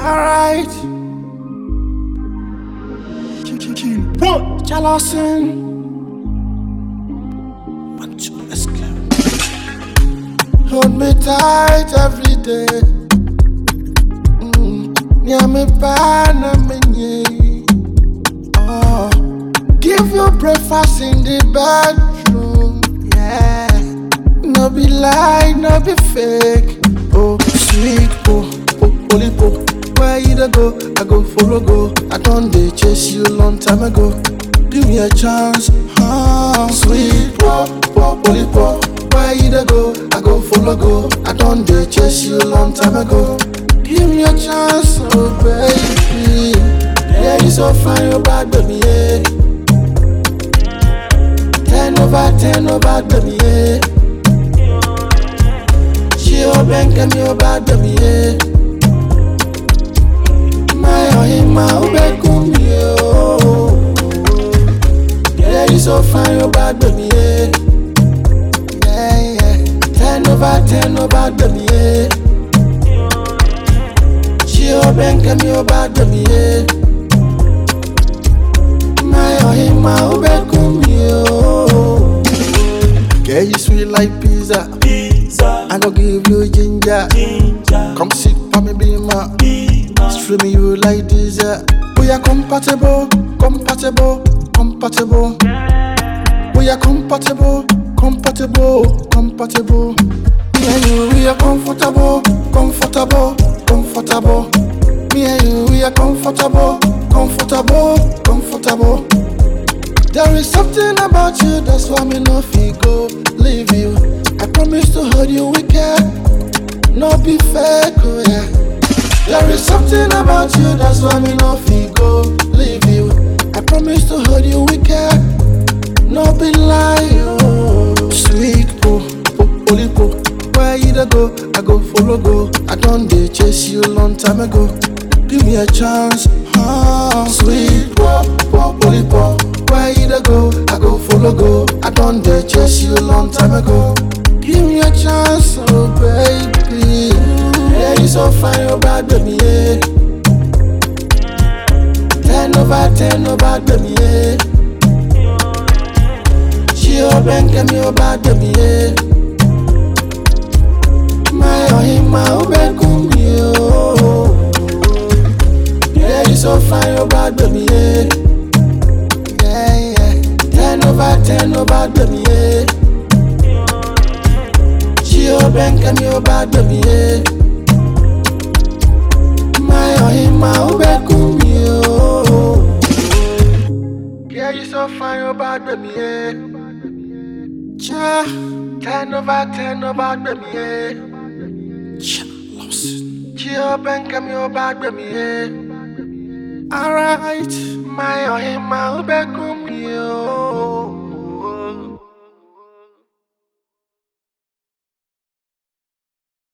Alright. Jalosin. One, two, let's go. Hold me tight every day. Mm. Near me, pan me, Oh. Give you breakfast in the bedroom. Yeah. No be lie, no be fake. Oh, sweet, oh, oh, holy, oh. Where you dey go? I go follow go. I don't dey chase you long time ago. Give me a chance, huh? Sweet, oh, oh, holy, oh. Where you dey go? I go follow go. I don't dey chase you long time ago. Give me a chance, oh baby. Yeah, you so fine, oh bad baby, yeah. Ten over ten, oh bad baby, yeah. She oh bank and me oh bad baby, yeah. My oh him my oh back me oh. Yeah, you so fine, oh bad baby, yeah. Yeah, yeah. Ten over ten, oh bad baby, yeah. She oh bank and me oh bad baby, yeah. My oh him my oh back me oh. Yeah, you sweet like pizza. Pizza, I go give you ginger. ginger, Come sit for me, be my. pizza, Stream you like this. uh. We are compatible, compatible, compatible. We are compatible, compatible, compatible. Me and you, we are comfortable, comfortable, comfortable. Me and you, we are comfortable, comfortable, comfortable. There is something about you, that's why me no feel go leave you. I promise to hold you wicked, no be fake, oh yeah. There is something about you, that's why me no feel go leave you. I promise to hold you wicked, no be lie, oh. Sweet, oh, oh, holy, oh. Where you dey go, I go follow go. I don't dey chase you long time ago. Give me a chance, huh? Sweet, oh, oh, holy, oh. Where you dey go, I go follow go. I don't dey chase you long time ago. Give me a chance, oh baby. Yeah, you so fine, oh bad baby, yeah. Ten over ten, oh bad baby, yeah. She oh bank and me oh bad baby, yeah. My oh him my oh back me oh. Yeah, you so fine, oh bad baby, yeah. Yeah, yeah. Ten over ten, oh bad baby, yeah. She oh bank and me oh bad baby, yeah. My oh him my oh back me oh. Yeah, you so fine, oh bad baby, yeah. Cha, ten over ten, oh bad baby, yeah. Cha, lost. She oh bank and me oh bad baby, yeah. Alright, my oh him my oh back